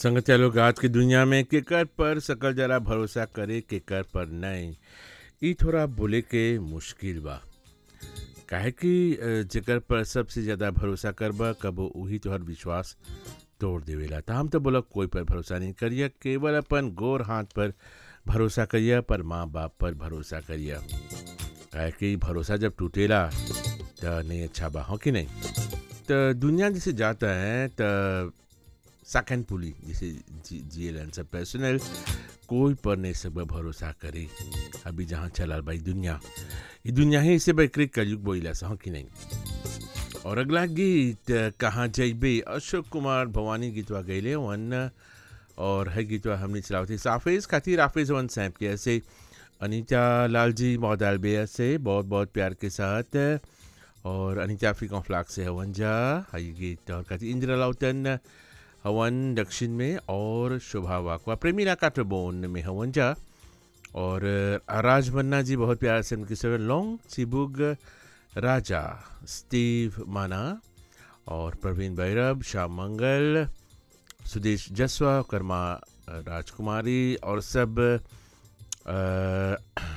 संगतिया लोग आज की दुनिया में केकर पर सकल जरा भरोसा करे केकर पर नहीं ई थोड़ा बोले के मुश्किल बा काहे कि अ, जेकर पर सबसे ज़्यादा भरोसा करबा कबो उही तोहर विश्वास तोड़ देवेला त हम तो बोला कोई पर भरोसा नहीं करिया केवल अपन गोर हाथ पर भरोसा करिया पर माँ बाप पर भरोसा करिया काहे कि भरोसा जब टूटेला त नहीं अच्छा बा हो कि नहीं तो दुनिया जैसे जाता है तो सेकंड पुली जैसे जी जिएलन सब पर्सनल कोई पर नहीं सब भरोसा करे अभी जहाँ चला भाई दुनिया ये दुनिया ही इसे बकरी कलयुग बोइला सा हो कि नहीं और अगला गीत कहाँ जइबे अशोक कुमार भवानी गीतवा गैले वन और है गीतवा हमने चलावती साफेज खातिर हाफिज वन सैप के ऐसे अनीता लाल जी मौदाल बेया से बहुत बहुत प्यार के साथ और अनीता अफ्रीका फ्लाक से हवन जा है गीत और खातिर इंदिरा लाउतन हवन दक्षिण में और शोभा वाकवा प्रेमीला काटरबोन में हवन जा और राज मन्ना जी बहुत प्यार से उनके सेवन लॉन्ग सिबुग राजा स्टीव माना और प्रवीण भैरव श्याम मंगल सुदेश जसवा कर्मा राजकुमारी और सब अ,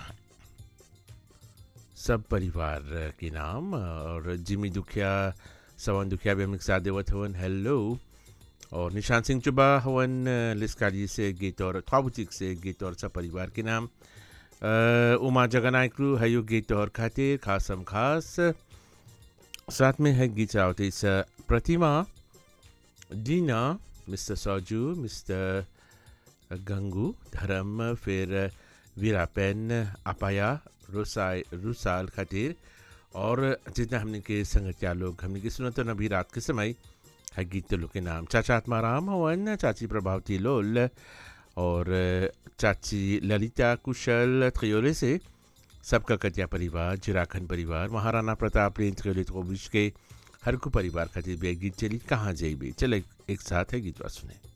सब परिवार के नाम और जिमी दुखिया सवन दुखिया भी हम साथ देवत हवन हेलो और निशान सिंह चुबा हवन लिस्कारी से गीत और थाबुचिक से गीत और सब परिवार के नाम अ, उमा जगनायकरू हयो गीत और खातिर खासम खास साथ में है गीत चलावती इस प्रतिमा दीना मिस्टर सौजू मिस्टर गंगू धर्म फिर वीरापेन अपाया रुसाई रुसाल खातिर और जितना हमने के संगतिया लोग हमने के सुना तो अभी रात के समय है गीत लोग के नाम चाचा आत्माराम हवन चाची प्रभावती लोल और चाची ललिता कुशल त्रियोले से सबका कटिया परिवार जिराखन परिवार महाराणा प्रताप रेंज त्रियोले विश के हर को परिवार खातिर भी एक गीत चली कहाँ जाइबे चले एक साथ है गीतवा सुने